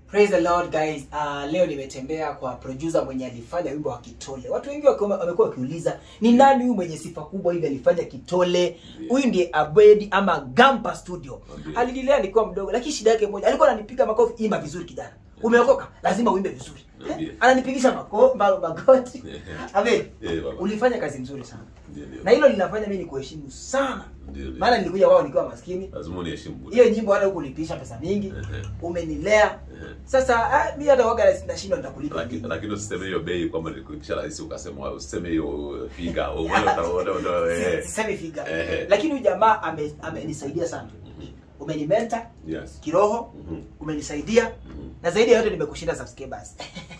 Praise the Lord guys. Uh, leo nimetembea kwa producer mwenye alifanya wimbo wa Kitole. Watu wengi wakiwa- wamekuwa wakiuliza ni nani huyu mwenye sifa kubwa hivi alifanya Kitole? Huyu ndiye Abedi ama Gampa Studio. Ndiyo. Alinilea nikiwa mdogo lakini shida yake moja, alikuwa ananipiga makofi, imba vizuri kijana. Umeokoka, lazima uimbe vizuri. Ndiyo. Eh? Ananipigisha mako, ma- magoti. Abedi, Eh, baba. ulifanya kazi nzuri sana. Ndiyo, ndiyo. Na hilo linafanya mimi nikuheshimu sana. Ndiyo, ndiyo. Maana nilikuja wao nikiwa maskini. lazima uniheshimu bwana. Hiyo nyimbo hata hukulipisha pesa mingi. Ehe. Umenilea. Ehe. Sasa ah, mimi hata waga nashindwa nitakulipa. Lakini nini. lakini usiseme hiyo bei kwamba nilikuipisha rahisi ukasema usiseme hiyo figa. au maana utaona utaona Si- eh. Sisemi figa. Ehe. Lakini huyu jamaa ame- amenisaidia sana. Umenimenta Yes. kiroho, Mhm. umenisaidia Mhm. na zaidi ya yote nimekushinda subscribers.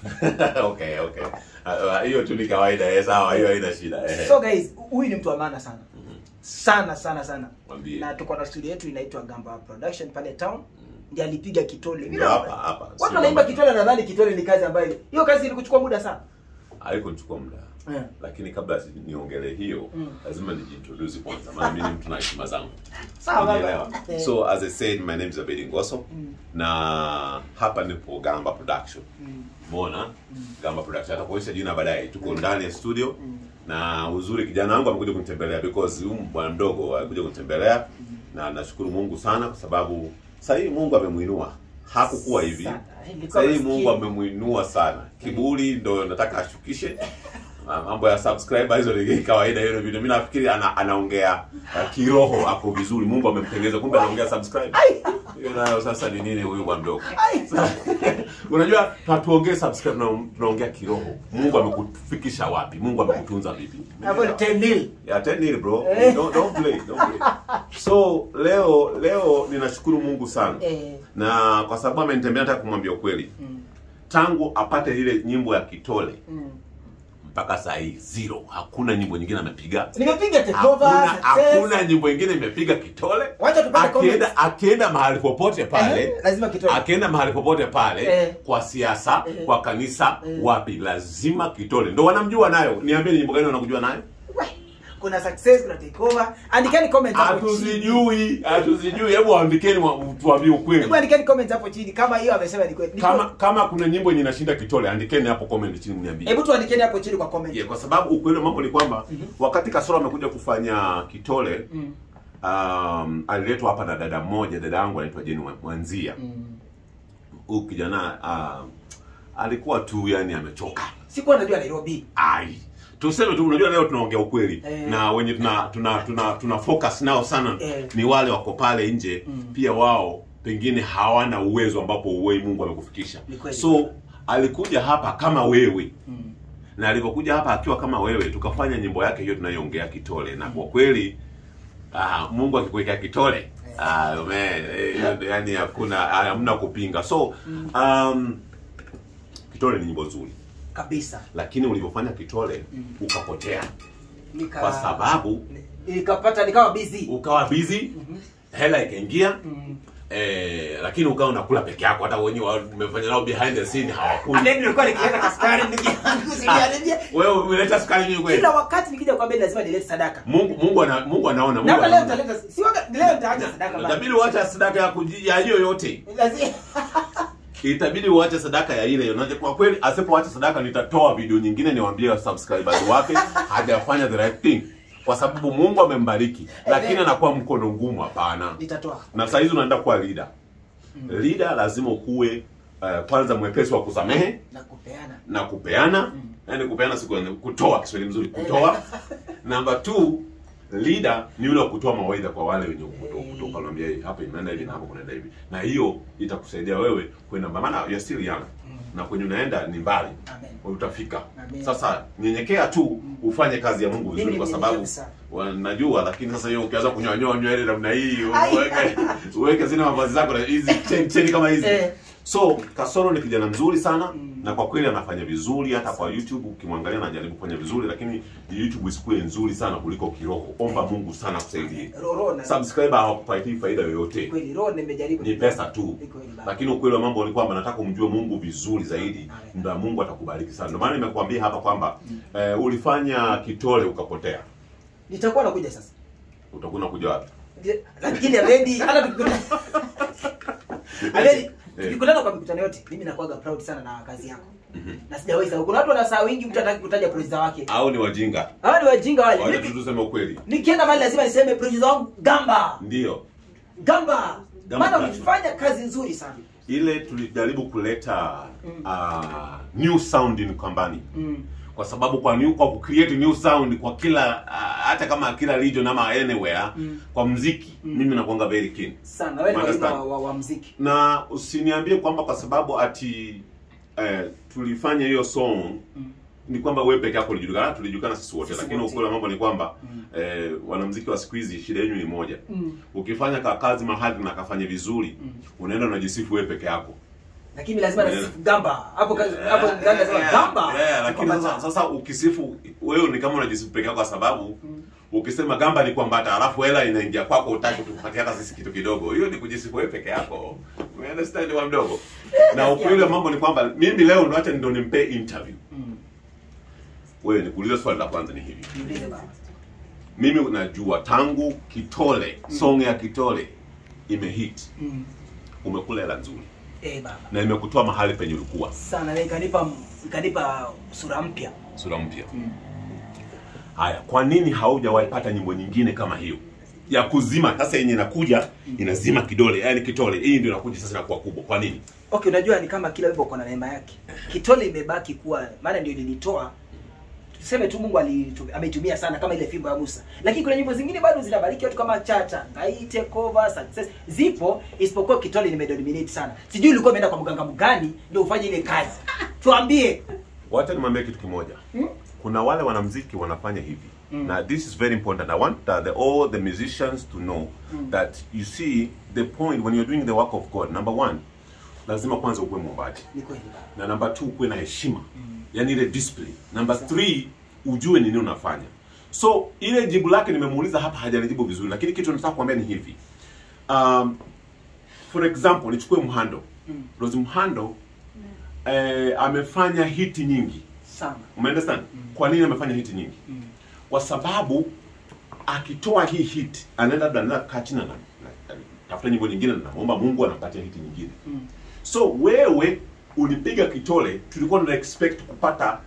okay, okay. Ah, ah, Hiyo tu ni kawaida, eh, sawa, hiyo haina shida. eh. So guys, huyu ni mtu wa maana sana. Mhm. Sana sana sana. Mwambie. Na tuko na studio yetu inaitwa Gamba Production pale town. Ndiye alipiga Kitole. Mimi Ndio na- hapa hapa. Watu Sio wanaimba kwamba- Kitole nadhani Kitole ni kazi ambayo hiyo kazi ilikuchukua muda sana. haikuchukua muda Eh. lakini kabla si- niongelee hiyo Mm. lazima nijiintroduce kwanza maana mimi ni mtu na heshima zangu Sawa, baba. Unielewa? Eh. so as i said my name is abedi ngoso Mm. na hapa nipo gamba production Mm. mona gamba production atakuonyesha jina baadaye tuko ndani ya studio Mm. na uzuri kijana wangu amekuja kunitembelea because huyu bwana mdogo alikuja kunitembelea na nashukuru mungu sana kwa sababu sasa hii mungu amemuinua hakukuwa hivi Sana. Ilikuwa sasa hii maskini. mungu amemuinua sana kiburi ndo nataka ashukishe Ah, mambo ya subscriber hizo ni kawaida hiyo video mimi nafikiri ana, anaongea uh, kiroho ako vizuri mungu amemtengeza kumbe anaongea subscribe hiyo nayo sasa ni nini huyu bwana mdogo Ai. unajua hatuongee subscribe na tunaongea kiroho mungu amekufikisha wapi mungu amekutunza vipi Hapo ni 10 nil. Yeah, 10 nil bro. Eh. Don't, don't play, don't play. So leo leo ninashukuru Mungu sana. Eh. Na kwa sababu amenitembea nataka kumwambia ukweli. Mm. Tangu apate ile nyimbo ya Kitole Mm. mpaka saa hii zero. Hakuna nyimbo nyingine amepiga. Nimepiga takeover, Hakuna, success. hakuna nyimbo nyingine imepiga Kitole. Wacha tupate comments. Akienda akienda mahali popote pale. Eh, lazima Kitole. Akienda mahali popote pale Eh. kwa siasa, Eh. kwa kanisa, Eh. wapi lazima Kitole. Ndio wanamjua nayo. Niambie ni nyimbo gani wanakujua nayo? We, kuna success kuna takeover andikeni comment hapo chini hatuzijui hatuzijui hebu andikeni wa- tuambie ukweli hebu andikeni comment hapo chini kama hiyo amesema ni kweli Ni kama kweli. kama kuna nyimbo yenye inashinda kitole andikeni hapo comment chini mniambie hebu tuandikeni hapo chini kwa comment yeah, kwa sababu ukweli wa mambo ni kwamba wakati kasoro amekuja kufanya kitole Mm, um, aliletwa hapa na dada mmoja dada yangu anaitwa jeni Mwa- mwanzia mm. huyu kijana um, alikuwa tu yani amechoka sikuwa najua nairobi ai tuseme tu unajua leo tunaongea ukweli Eh. na wenye tuna tuna tuna, tuna focus nao sana Eh. ni wale wako pale nje Mm. pia wao pengine hawana uwezo ambapo uwei mungu amekufikisha Ni kweli. so alikuja hapa kama wewe Mm. na alipokuja hapa akiwa kama wewe tukafanya nyimbo yake hiyo tunayoongea kitole na kwa kweli ah, mungu akikuwekea kitole ah, man, eh, yani hakuna hamna kupinga so um, kitole ni nyimbo nzuri kabisa lakini ulivyofanya kitole Mm. ukapotea Nika- kwa sababu nikapata nikawa busy ukawa busy hela ikaingia Mm. eh, lakini ukawa unakula peke yako hata wenyewe wa- umefanya nao behind the scene hawakuli Ade nilikuwa nikienda kaskari nikiangusia wewe umeleta sukari nyingi kweli kila wakati nikija kwa bedi lazima nilete sadaka Mungu Mungu ana, Mungu anaona na Mungu hata leo anaona nitaleta si waga leo nitaacha sadaka bana itabidi uache sadaka ya kuji- ya hiyo yote lazima itabidi uache sadaka ya ile unaje kwa kweli asipoacha sadaka nitatoa video nyingine niwaambie subscribers wake hajafanya the right thing kwa sababu Mungu amembariki lakini anakuwa mkono ngumu hapana nitatoa na saa hizi unaenda kuwa leader leader lazima ukuwe uh, kwanza mwepesi wa kusamehe na kupeana na kupeana yani kupeana siku kutoa Kiswahili mzuri kutoa namba two leader ni yule wa kutoa mawaidha kwa wale wenye kutoka kutoka unaambia "Hey, hapa inaenda hivi na hapo kunaenda hivi na hiyo itakusaidia wewe kwenda maana you're still young na kwenye unaenda ni mbali Amen. Kwa utafika Amen. sasa nyenyekea tu ufanye kazi ya Mungu vizuri Mimi kwa ni sababu mnyenyekevu sana. wa- najua lakini sasa hiyo ukianza kunyonyoa nywele namna hii Ai. uweke uweke zile mavazi zako na hizi cheni cheni kama hizi Eh. so kasoro ni kijana mzuri sana Mm. na kwa kweli anafanya vizuri hata kwa youtube ukimwangalia anajaribu kufanya vizuri lakini youtube isikuwe nzuri sana kuliko kiroho omba mungu sana kusaidie roho na subscriber hawakupatii faida yoyote kweli roho nimejaribu ni pesa tu Ni kweli baba. lakini ukweli wa mambo ni kwamba nataka umjue mungu vizuri zaidi Amen. ndio mungu atakubariki sana ndio maana nimekuambia hapa kwamba eh, ulifanya kitole ukapotea nitakuwa nakuja sasa utakuwa unakuja wapi lakini already hata tukikuta already Eh. tukikutana kwa mikutano yote mimi nakuwaga proud sana na kazi yako Mhm. na sijawahi sahau kuna watu wanasaa wingi mtu hataki kutaja producer wake au ni wajinga hawa ni wajinga wale wacha Mimi- tu tuseme ukweli nikienda mahali lazima niseme producer wangu gamba ndio gamba Gamba maana Production. ulifanya kazi nzuri sana ile tulijaribu kuleta Mm. uh, new sound in company mm. kwa sababu kwa new kwa kucreate new sound kwa kila uh, hata kama kila region ama anywhere Mm. kwa mziki Mm. mimi nakuanga very keen sana wewe ni mwalimu wa, Understand. wa, wa mziki na usiniambie kwamba kwa sababu ati eh, tulifanya hiyo song mm. ni kwamba wewe peke yako ulijulikana tulijulikana sisi wote Sisi lakini wote. ukweli wa mambo ni kwamba Mm. eh, wanamziki wa siku hizi shida yenu ni moja Mm. ukifanya ka kazi mahali na kafanye vizuri Mm. unaenda unajisifu wewe peke yako lakini lazima Yeah. nasifu gamba hapo kazi hapo ndani lazima Yeah, gamba yeah, lakini Kwamba- sasa, sasa ukisifu wewe ni kama unajisifu peke yako kwa sababu Mm. ukisema gamba ni kwambata alafu hela inaingia kwako utaki tukupatia hata sisi kitu kidogo hiyo ni kujisifu wewe peke yako You understand wa mdogo na ukweli wa mambo ni kwamba mimi leo ndo acha ndo nimpe interview Mm. wewe nikuulize swali la kwanza ni hivi Niulize baba mimi unajua tangu kitole song ya kitole imehit mm. umekula hela nzuri eh baba na imekutoa mahali penye ulikuwa sana na ikanipa ikanipa sura mpya sura mpya mm. haya kwa nini haujawahi pata nyimbo nyingine kama hiyo ya kuzima sasa yenye inakuja inazima kidole yani kitole hii ndio inakuja sasa inakuwa kubwa kwa nini okay unajua ni kama kila wimbo uko na neema yake kitole imebaki kuwa maana ndio nilitoa tuseme tu mungu alitu- ameitumia sana kama ile fimbo ya musa lakini kuna nyimbo zingine bado zinabariki watu kama chacha ngai take over success zipo isipokuwa kitole nimedominate sana sijui ulikuwa umeenda kwa mganga mgani ndio ufanye ile kazi tuambie wacha nimwambie kitu kimoja Hmm? kuna wale wanamziki wanafanya hivi Mm. na this is very important i want uh, the, all the musicians to know Mm. that you see the point when you're doing the work of god number one lazima kwanza ukuwe mwombaji ni kweli baba na namba two ukuwe na heshima Mm. yani ile discipline namba three ujue nini unafanya so ile jibu lake nimemuuliza hapa hajanijibu vizuri lakini kitu nataka kuambia ni hivi um, for example nichukue mhando Mm. rose mhando eh, amefanya hiti nyingi sana umeunderstand kwa nini amefanya hiti nyingi mm. kwa sababu akitoa hii hit anaenda labda anaenda kaa chini na na- na- tafuta nyimbo nyingine na naomba mungu anampatia hiti nyingine Mm. so wewe ulipiga kitole tulikuwa tuna expect kupata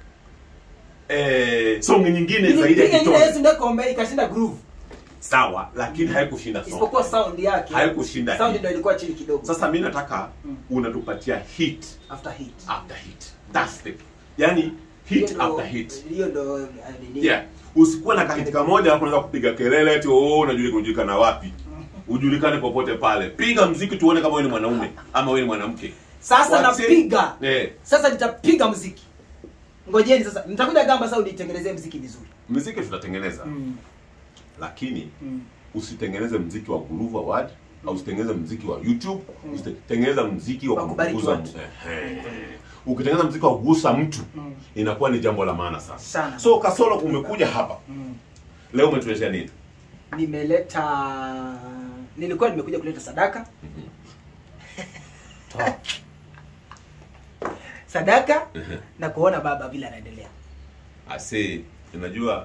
eh, song nyingine zaidi ya Nilipiga ile kitole Yesu ndio kombe ikashinda groove sawa lakini haikushinda song isipokuwa sound yake Haikushinda sound hit. ndio ilikuwa chini kidogo sasa mi nataka Mm. unatupatia hit after hit after hit that's the yani Hiyo hit ndo- after hit hiyo ndo uh, nini yeah usikuwe na kahiti kamoja alafu unaweza kupiga kelele ati oh unajulika ujulikana wapi ujulikane popote pale piga mziki tuone kama wewe ni mwanaume ama wewe ni mwanamke sasa Wase- napiga eh sasa nitapiga mziki ngojeni sasa nitakuja gamba sasa unitengenezee mziki vizuri mziki tutatengeneza mm. lakini Mm. usitengeneze mziki wa groove award au usitengeneze mziki wa youtube usitengeneza mziki wa Wa kubariki kugusa watu. mtu. Ehe. ukitengeneza mziki wa kugusa mtu Mm. inakuwa ni jambo la maana sana Sana. so kasolo umekuja hapa Mm. leo umetuletea nini nimeleta nilikuwa nimekuja kuleta sadaka sadaka na kuona baba vile anaendelea ase unajua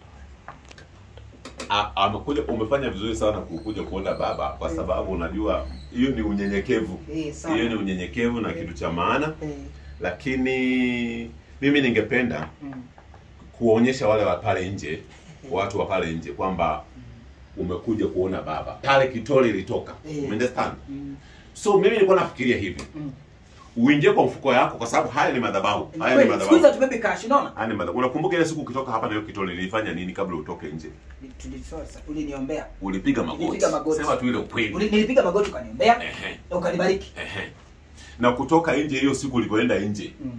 a- amekuja umefanya vizuri sana kukuja kuona baba kwa sababu unajua hiyo ni unyenyekevu Eh, sana. hiyo ni unyenyekevu na Eh. kitu cha maana Eh, lakini mimi ningependa mm. kuwaonyesha wale wa pale nje watu wa pale nje kwamba umekuja kuona baba pale kitole ilitoka Eh. umeunderstand Mm. so mimi nilikuwa nafikiria hivi Mm. uingie kwa mfuko yako kwa sababu haya ni madhabahu haya ni Kweli, siku hizi madhabahu hatubebe cash unaona haya ni madhabahu unakumbuka ile siku ukitoka hapa na hiyo kitole nilifanya nini kabla utoke nje Tulisema, ulioniombea ulipiga magoti Nilipiga magoti. sema tu ile ukweli Uli- nilipiga magoti ukaniombea Ehe, na ukanibariki ehe. na kutoka nje hiyo siku ulivyoenda nje Mm.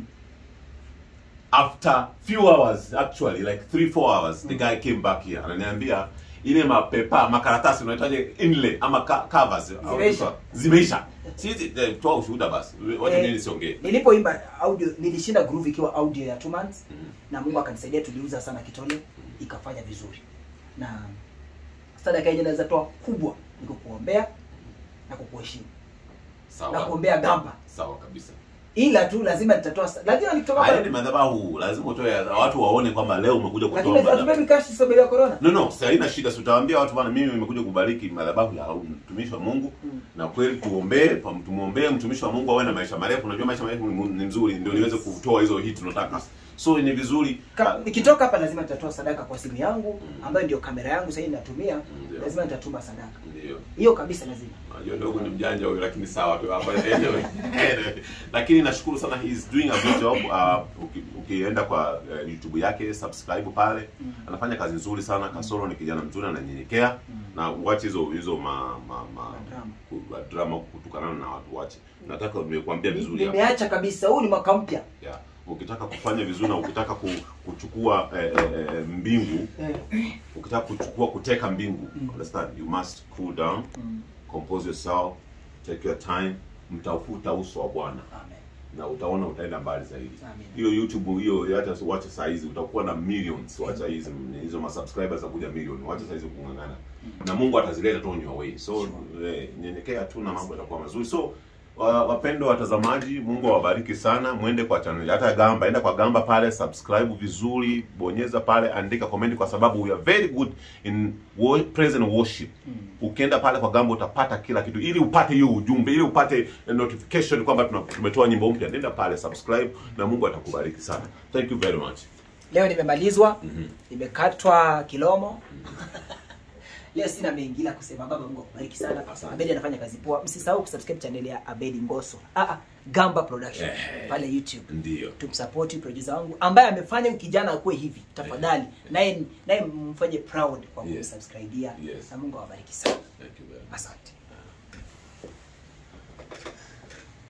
after few hours actually like 3 4 hours the guy came back here ananiambia ile mapepa makaratasi unahitaji inlay ama ka- covers au Zimeisha. vitu- zimeisha sisi eh, toa ushuhuda basi wacha Eh, mimi nisiongee nilipoimba audio nilishinda groove ikiwa audio ya two months na mungu akanisaidia tuliuza sana kitole ikafanya vizuri na sadaka yenye naweza toa kubwa ni kukuombea na kukuheshimu na sawa kuombea gamba sawa kabisa ila tu lazima nitatoa sa- lakini nikitoka haya ni pale madhabahu lazima utoe watu waone kwamba leo umekuja kutoa lakini madhabahu hatubebi cash sababu ya corona no no sasa haina shida si utawaambia watu bana mimi nimekuja kubariki madhabahu ya mtumishi wa Mungu Mm. na kweli tuombee pam- tumuombee mtumishi wa Mungu awe na maisha marefu unajua maisha marefu ni ni mzuri ndio niweze kutoa hizo hit tunataka so ni vizuri Ka- nikitoka hapa lazima nitatoa sadaka kwa simu yangu ambayo ndio kamera yangu sasa hivi natumia Ndio. lazima nitatuma sadaka ndio hiyo kabisa lazima Najua dogo ni mjanja huyo lakini sawa tu hapa anyway. Anyway. Lakini nashukuru sana he is doing a good job. Uh, uki- ukienda kwa uh, YouTube yake subscribe pale. Mm. Anafanya kazi nzuri sana. Kasoro ni kijana mzuri ananyenyekea Mm. na uache hizo hizo ma, ma, ma Drama. ku- drama kutukana na watu wache. Nataka nimekuambia vizuri hapa. nimeacha kabisa huu ni mwaka mpya Yeah. Ukitaka kufanya vizuri na ukitaka ku, kuchukua eh, eh, eh, mbingu, Eh, ukitaka kuchukua kuteka mbingu, Mm. understand? You must cool down mm, compose yourself take your time mtafuta uso wa bwana amen. na utaona utaenda mbali zaidi Amen. hiyo youtube hiyo hata wacha saa hizi utakuwa na millions wacha hizi hizo ma subscribers za kuja million wacha saa hizi kung'ang'ana na mungu atazileta tu on your way so eh, nyenyekea tu na mambo yatakuwa mazuri so wa- wapendwa watazamaji mungu awabariki sana mwende kwa channel hata gamba enda kwa gamba pale subscribe vizuri bonyeza pale andika comment kwa sababu we are very good in wo- praise and worship ukienda pale kwa gamba utapata kila kitu ili upate hiyo ujumbe ili upate notification kwamba tuna- tumetoa nyimbo mpya nenda pale subscribe na mungu atakubariki sana thank you very much leo nimemalizwa Mhm. nimekatwa kilomo leo sina mengi ila kusema baba mungu akubariki sana Asante. abedi anafanya kazi poa msisahau kusubscribe channel ya abedi ngoso ah, ah, gamba production Eh. pale youtube ndio tumsapoti producer wangu ambaye amefanya huyu kijana akuwe hivi tafadhali naye naye mfanye proud kwa Yes. kumsubscribia Yes. na mungu awabariki sana thank you very much asante